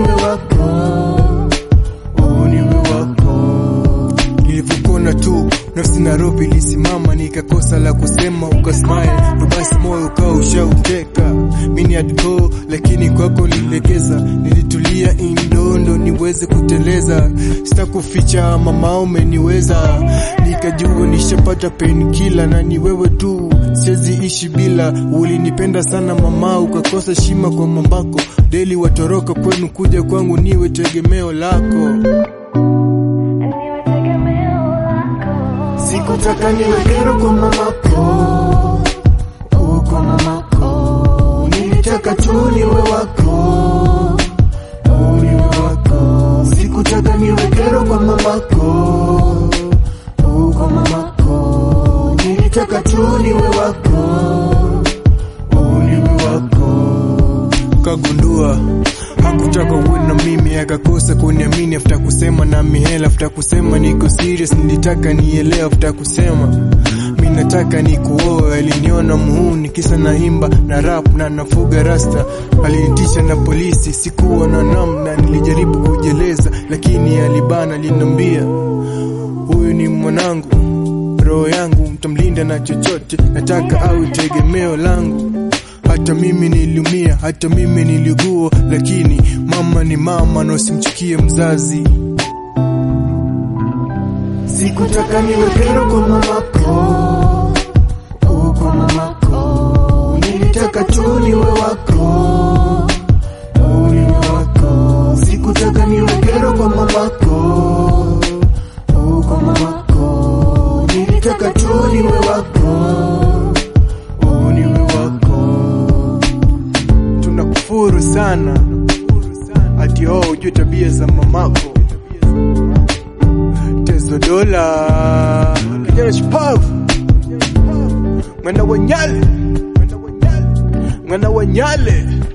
niwe wako, oh, niwe wako. Nilivyokona tu nafsi Nairobi ilisimama, nikakosa la kusema, ukasmile ndo basi moyo ukawa ushauteka. Mini had go lakini kwako nililegeza, nilitulia indondo niweze kuteleza, sitakuficha mama, umeniweza nikajua nishapata painkiller na ni wewe tu, siwezi ishi bila. Ulinipenda sana mama, ukakosa shima kwa mambako, deli watoroka kwenu kuja kwangu, niwe tegemeo lako. niwe tegemeo lako. Sikutaka niwe kero kwa mamako, oh, kwa mamako. Nilitaka tu niwe wako, oh, niwe wako. Sikutaka niwe kero kwa mamako, oh, kwa mamako. Nilitaka tu niwe wako, oh, niwe wako. Kagundua hakutaka uwe na mimi, akakosa kuniamini after kusema na mihela, after kusema niko serious, nilitaka nielewe after kusema mi nataka nikuoe. Aliniona muhuni kisa naimba na rap na nafuga rasta, alinitisha na polisi, sikuwa na namna, nilijaribu kujeleza lakini alibana, aliniambia huyu ni mwanangu, roho yangu mtamlinda na chochote, nataka awe tegemeo langu. Hata mimi niliumia, hata mimi niligua, lakini mama ni mama na usimchukie mzazi. Sikutaka niwe kero kwa mamako, oh, kwa mamako. Nilitaka tu niwe wako, oh, niwe wako. Sikutaka niwe kero kwa mamako, oh, kwa mamako. Nilitaka tu niwe wako, oh, niwe wako. Tunakufuru sana ati oh, ujue tabia za mamako tezo dola kijana shupavu mwana wa Nyale mwana wa Nyale